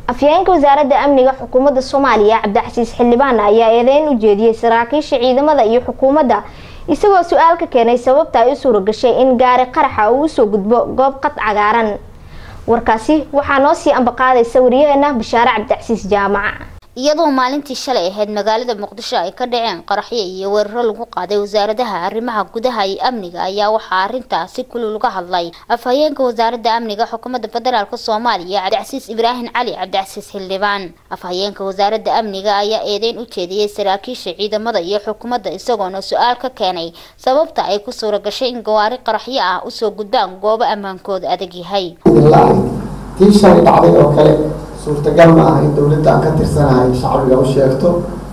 afyeenka wasaaradda amniga xukuumadda soomaaliya cabdicasiis xildhibaan ayaa eedeyn u jeediyey saraakiisha ciidamada iyo xukuumadda isagoo su-aal ka keenay sababta ay u suura gashay in gaari qaraxa uu usoo gudbo goob qad cagaaran warkaasi waxaa noo sii ambaqaadaysa wariyaheena bashaare cabdicasiis jaamaca iyadoo maalintii shalay ahayd magaalada muqdisho ay ka dhaceen qaraxyo iyo weeraro lagu qaaday wasaaradaha arrimaha gudaha iyo amniga ayaa waxaa arintaas si kulul uga hadlay afhayeenka wasaaradda amniga xukuumadda federaalk soomaaliya cabdicasiis ibraahim cali cabdicasiis xildhibaan afhayeenka wasaaradda amniga ayaa eedeyn u jeediyey saraakiisha ciidamada iyo xukuumadda isagoona su-aal ka keenay sababta ay ku suura gashay in gawaari qaraxyo ah usoo gudbaan goobo ammaankooda adag yahay tii shalay dhacday oo kale suurtagal ma ah in dawladda aan ka tirsanahay shacbiga u sheegto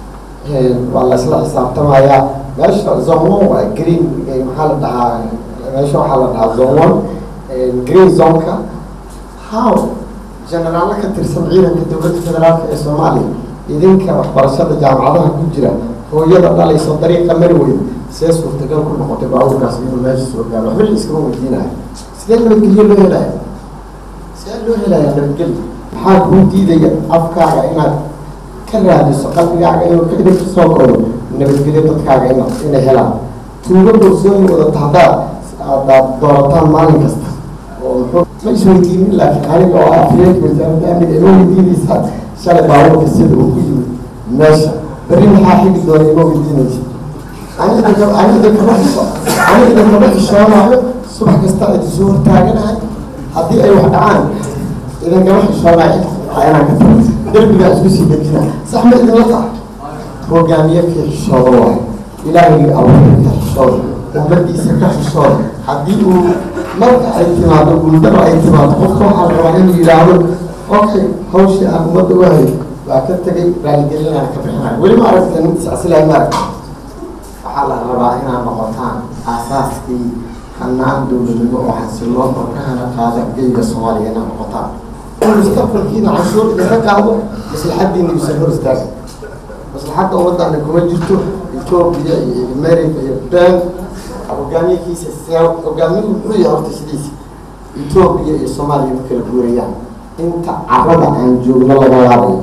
waa la isla xisaabtamayaa meesha zone one waa green maxaa la dhahaa meesha waxaa la dhahaa zone one green zoneka how generaalo ka tirsan ciidanka dowladda federaalka ee soomaaliya idinka waxbarashada jaamacadaha ku jira hooyada dhalayso dariiqa mari weyn see suurtagal ku noqotay baabuurkaas inuu meesha soo gaaro waxba la iskama weydiinaya sidee nabadgelyo loo helaya sidee loo helaya nabadgelyo maxaa kuu diidaya afkaaga inaad ka raadiso qalbigaaga inuu ka idin kasoo kodo nabadgelyo dadkaaga ina inay helaan tuugo dorsooyin wadata haddaad adaad doorataan maalin kasta oo muxuu ma isweydiinin laakiin aniga oo afyeenka wasaaradda amniga ima weydiinaysaa shalay baabuurka sida uu ku yimid meesha berri maxaa xigi doona ima weydiinaysa aniga aniga kama aniga kama xishoonayo subax kasta idin soo hortaaganahay haddii ay wax dhacaan idinkama xishoonayo inaan ka tago derbigaa isku sii dejina sax ma idinla tahay hogaamiye kii xishooda waayo ilaahigii abuuray ka xishooda ummadiisa ka xishooda haddii uu marka ay timaado guuldaro ay timaado qofka waxaa la rabaa inuu yidhaahdo okay hawshii aan ummadda u hayo waa ka tegay raaligelin aan ka bixinayo weli ma aragta nin iscasilahay ma aragta waxaa la rabaa inaad noqotaan aasaaskii hanaan dowladnimo oo xasiloon oo ka hana qaada geyga soomaaliya inaad noqotaan mustaqbalkiina canshuur idinka qaado maslaxadiina yuusan hor istaagin maslaxadda ummadana kuma jirto etoobiya iyo america iyo ben hogaamiyakiisa hogaamiyuhu muxuu yahay horta sidiisa etoobiya iyo soomaaliya ma kala guurayaan inta carada aan joogno laga laabayo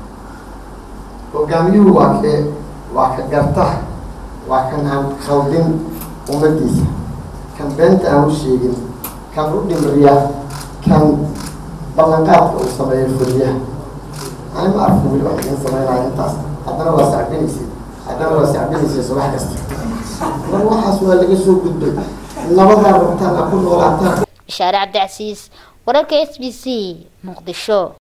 hogaamiyuhu waa kee waa ka garta waa kan aan khaldin ummadiisa kan beenta aan u sheegin kan u dhimriya kan ballanqaadka uu sameeyo fuliyaha ani ma arko weli wax idin sameynaya intaas haddana waa sacbinaysa haddana waa sacbinaysa subax kasta mar waxaas waa laga soo gudbay nabadaa rabtaan a ku noolaataan bashaare cabdicasiis wararka s b c muqdisho